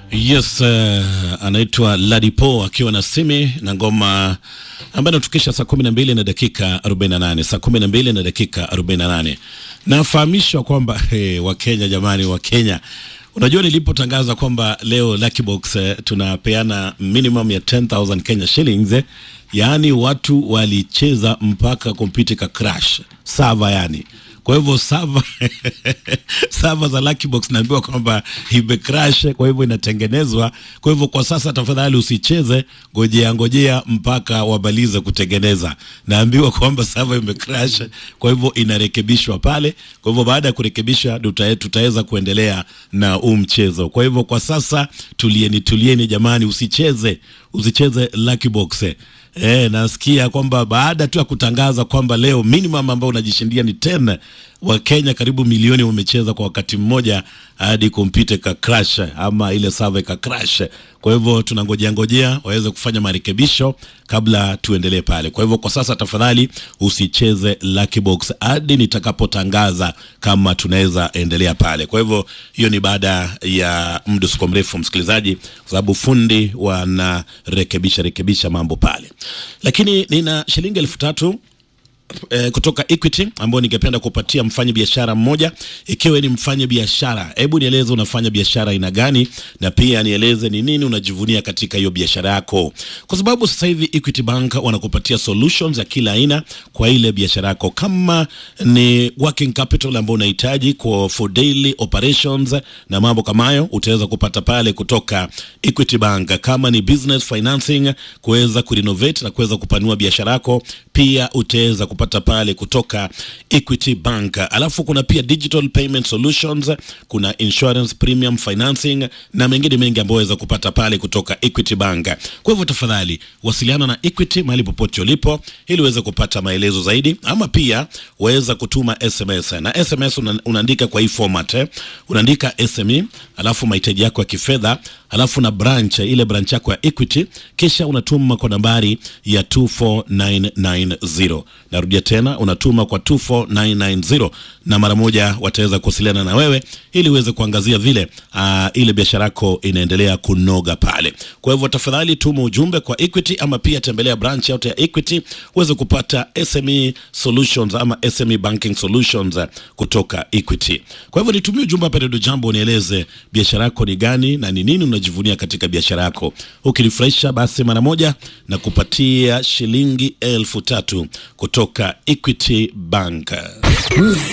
Yes, uh, anaitwa Ladipo akiwa na Simi na ngoma ambayo inatukisha saa kumi na mbili na dakika 48, saa kumi na mbili na dakika 48. Nafahamishwa kwamba hey, Wakenya jamani, Wakenya Unajua, nilipotangaza kwamba leo Lucky Box eh, tunapeana minimum ya 10000 Kenya shillings eh, yaani watu walicheza mpaka kompyuta ka crash sava, yani kwa hivyo sava sava za Lucky Box naambiwa kwamba imecrash, kwa hivyo inatengenezwa. Kwa hivyo kwa sasa, tafadhali usicheze, ngojea ngojea mpaka wamalize kutengeneza. Naambiwa kwamba sava imecrash, kwa hivyo inarekebishwa pale. Kwa hivyo baada ya kurekebisha, tuta- tutaweza kuendelea na huu mchezo. Kwa hivyo kwa sasa, tulieni tulieni jamani, usicheze usicheze Lucky Box. Eh, nasikia kwamba baada tu ya kutangaza kwamba leo minimum ambao unajishindia ni 10 Wakenya karibu milioni wamecheza kwa wakati mmoja hadi kompyuta ka crash ama ile server ka crash. Kwa hivyo tunangojea ngojea waweze kufanya marekebisho kabla tuendelee pale. Kwa hivyo kwa sasa, tafadhali usicheze Lucky Box hadi nitakapotangaza kama tunaweza endelea pale. Kwa hivyo hiyo ni baada ya muda usiko mrefu, msikilizaji, kwa sababu fundi wanarekebisha rekebisha mambo pale, lakini nina shilingi elfu tatu eh, kutoka Equity ambao ningependa kupatia mfanya biashara mmoja. Ikiwa ni mfanya biashara, hebu nieleze unafanya biashara aina gani, na pia nieleze ni nini unajivunia katika hiyo biashara yako, kwa sababu sasa hivi Equity Bank wanakupatia solutions ya kila aina kwa ile biashara yako, kama ni working capital ambao unahitaji kwa for daily operations na mambo kama hayo, utaweza kupata pale kutoka Equity Bank. Kama ni business financing, kuweza kurenovate na kuweza kupanua biashara yako, pia utaweza kupata pale kutoka Equity Bank. Alafu kuna pia digital payment solutions, kuna insurance premium financing na mengine mengi ambayo waweza kupata pale kutoka Equity Bank. Kwa hivyo tafadhali wasiliana na Equity mahali popote ulipo ili uweze kupata maelezo zaidi, ama pia waweza kutuma SMS na SMS una, unaandika kwa hii format eh. Unaandika SME alafu mahitaji yako ya kifedha alafu na branch ile branch yako ya Equity, kisha unatuma kwa nambari ya 24990. Narudia tena, unatuma kwa 24990 na mara moja wataweza kuwasiliana na wewe ili uweze kuangazia vile uh, ile biashara yako inaendelea kunoga pale. Kwa hivyo tafadhali tuma ujumbe kwa Equity ama pia tembelea branch yote ya Equity uweze kupata SME solutions ama SME banking solutions uh, kutoka Equity. Kwa hivyo nitumie ujumbe hapa Redio Jambo, nieleze biashara yako ni gani na ni nini unajivunia katika biashara yako. Ukinifurahisha basi mara moja na kupatia shilingi elfu tatu kutoka Equity Bank.